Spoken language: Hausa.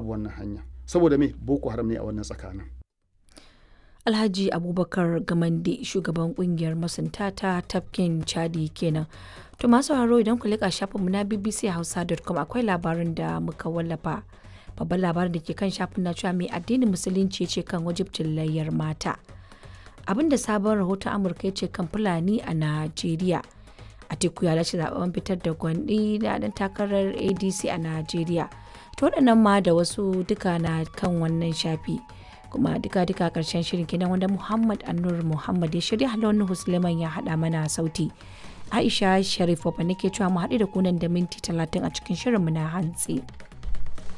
babu wannan hanya saboda me boko haram ne a wannan tsakanin Alhaji Abubakar Gamande shugaban kungiyar masunta ta tafkin Chadi kenan. To masu sauraro idan ku leƙa shafinmu na bbchausa.com akwai labarin da muka wallafa. Babban labarin da ke kan shafin na cewa mai addinin musulunci ce kan wajibcin layyar mata. Abin da sabon rahoton Amurka ya ce kan Fulani a Najeriya. Atiku ya lashe zaben fitar da gwandi da dan takarar ADC a Najeriya. To waɗannan ma da wasu duka na kan wannan shafi. kuma duka-duka karshen shirin kenan wanda Muhammad Anur Muhammad ya shirya halon Husleman ya haɗa mana sauti. Aisha Sharif Wabba nake cewa mu haɗu da kunan da minti talatin a cikin shirinmu na hantsi.